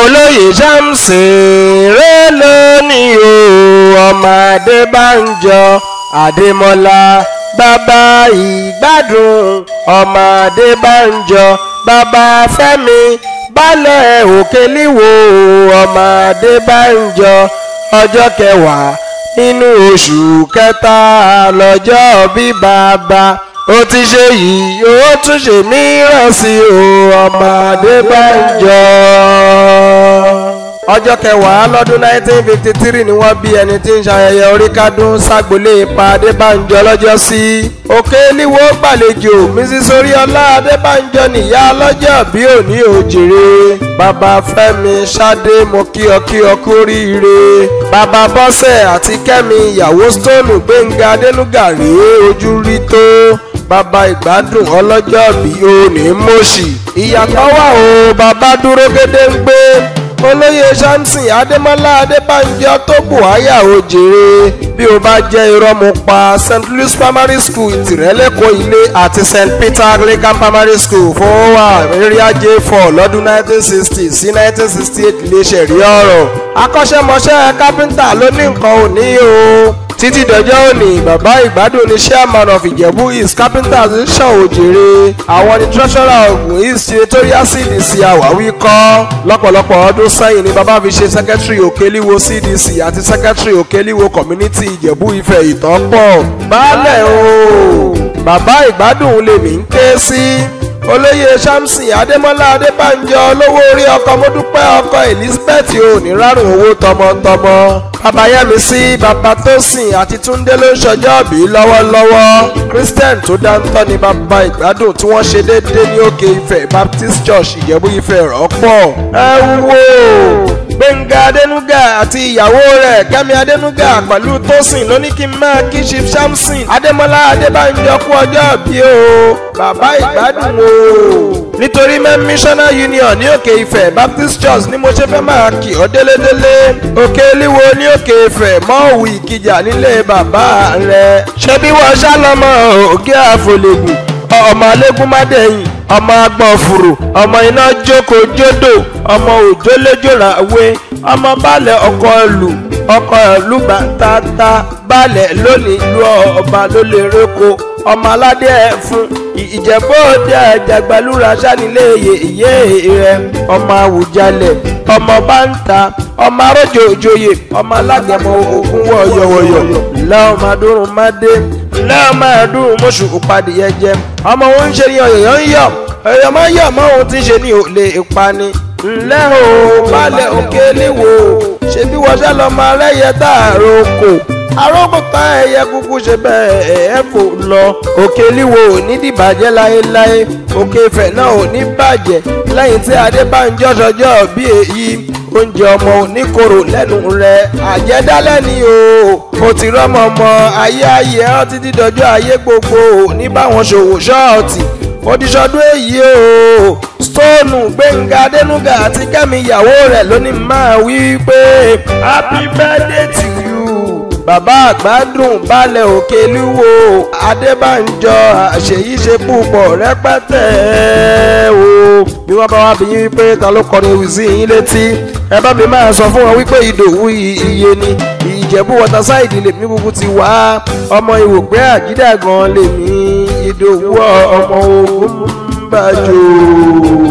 olóyè samson rẹ lónìí o ọmọ adébánjọ adémọlá bàbá ìgbádùn ọmọ adébánjọ bàbá fẹ́mi balẹ̀ òkèlíwò ọmọ adébánjọ ọjọ́ kẹwàá nínú oṣù kẹta lọ́jọ́ bí bàbá ó ti ṣe yìí ó tún ṣe mìíràn sí o ọmọ adébánjọ ọjọ́ kẹwàá lọ́dún 1953 ni wọ́n bí ẹni tí ń ṣayẹyẹ oríkádún ságbólé ipa adébánjọ lọ́jọ́ sí òkè níwó gbàlejò mrs oríọlá adébánjọ nìyá lọ́jọ́ bí òní òjèrè bàbá fẹ́mi ṣadé mo kí ọ kí ọ kú oríire bàbá bọ́sẹ̀ àti kẹ́mi ìyàwó stone gbẹ̀ngà adénúgà rèé ojú rí tó bàbá ìgbádùn ọlọ́jọ́ bí òní mọ̀ọ́sì ìyàtọ̀ wà o bàbá dúró gédéǹgbé olóyè samson adémọlá adébánjọ tó buhaya òjèrè bí o bá jẹ́ irọ́ mo pa st louis primary school ìtìrẹ́lẹ́kọ̀ọ́ ilé àti st peter anglican primary school fọwọ́wà area j four lọ́dún 1960 sí 1968 lè ṣẹ̀rí ọ̀rọ̀ akọ́ṣẹ́mọṣẹ́ kápẹ́ńtà ló ní nǹkan òní o títí dọjọ́ òní bàbá ìgbádùn ní chairman of ìjẹ̀bú east carpenters ń ṣàn òjèrè àwọn ní treasurer ogun east senatorial cdc àwáwí kọ́ lọ́pọ̀lọpọ̀ ọdún sẹ́yìn ni bàbá fi ṣe secretary òkèlíwo cdc àti secretary òkèlíwo community ìjẹ̀bú ifẹ̀ ìtàn pọ̀ baálẹ̀ o bàbá ìgbádùn lèmi ń ké sí olóyè samson adémọlá adébánjọ olówó orí ọkọ mọdúpẹ́ ọkọ elizabeth oníràrùn owó tọmọtọmọ babayẹmísí babatósìn àti túndé ló ń ṣọjọ́ bí lọ́wọ́lọ́wọ́ christian tó dáńtọ́ ni bàbá ìgbádùn tí wọ́n ṣe déédéé ní òkè ifẹ̀ baptist church ìjẹ̀bú ifẹ̀ rọ́pọ̀ ẹ wò gbẹ̀ngà adénúgà àti ìyàwó rẹ̀ kẹ́mi adénúgà pẹ̀lú tósìn ló ní kí n máa kí chief samson adémọlá adébánjọ kú ọjọ́ bí o bàbá ìgbádùn o nítorí mẹ́ missioner union ní òkè ifẹ̀ baptist church ni mo ṣe fẹ́ máa kì ọ́ délédélé òkè líwo ní òkè ifẹ̀ mọ́ọ̀wù ìkìjà nílé bàbá rẹ̀ ṣé bí wọ́n ṣálọ́mọ òkè àfọlẹ́gùn ọmọ alégún mádẹ́yìn ọmọ agbọ̀n fùrù ọmọ iná jókòó jódò ọmọ òjòléjòrà wé ọmọ balẹ̀ ọkọ̀ ìlú ọkọ̀ ìlú bàtàtà balẹ̀ lónìí lu ọba ló lè réko ọmọ aládé ẹ̀fún ìjẹ̀bú òde àjàgbálúra sanilé yèyé rẹ ọmọ àwùjalẹ̀ ọmọ báńtà ọmọ arójò òjòyè ọmọ alágẹmọ ogun wọ̀yọ̀wọ̀yọ̀ lẹ́wọ̀n madúrún mádé lẹ́wọ̀n madúrún mọ́ṣù òpadìyẹ jẹ ọmọ òun ń ṣe ní ọ̀yọ̀ ń yọ̀ ọ̀yọ̀ máa ń yọ̀ mọ́ òun ti ń ṣe ní òlé ìpani ńlẹ́ o balẹ̀ òkè léwo ṣebí wọ́n ṣá lọ́ọ́ máa rẹ́yẹ dáàrọ̀ oko arókùtà ẹyẹ kúkú ṣe bẹ́ẹ̀ ẹ fò lọ òkè líwo ò ní dìbàjẹ́ láéláé òkè ìfẹ́ náà ò ní bàjẹ́ lẹ́yìn tí adébánjọ́ sọjọ́ bí èyí oúnjẹ ọmọ oníkorò lẹ́nu rẹ̀ àjẹdálẹ́ ni o o ti rọ́mọ ọmọ ayé ayé ọ́ títí dọjọ́ ayé gbogbo ní báwọn ṣòwò ṣọ́ọ̀tì odisọdún èyí o stone gbẹ̀ngà adẹnuga àti kẹ́mi ìyàwó rẹ̀ lónìí máa wí pé happy birthday to you bàbá àgbàdùn balẹ̀ òkè lúwo adébánjọ àṣeyí ṣe púpọ̀ rẹpẹtẹ o bí wọ́n bá wá bí yín wípé ta ló kọrin ewì sí yín létí ẹ bá mi máa sọ fún wọn wípé ìdòwú iye ni ìjẹ̀bú wọ́tasáìdì lèmi kúkú ti wá ọmọ ìwògbé àjídàgan lèmi ìdòwú ọmọ ogun bàjọ́.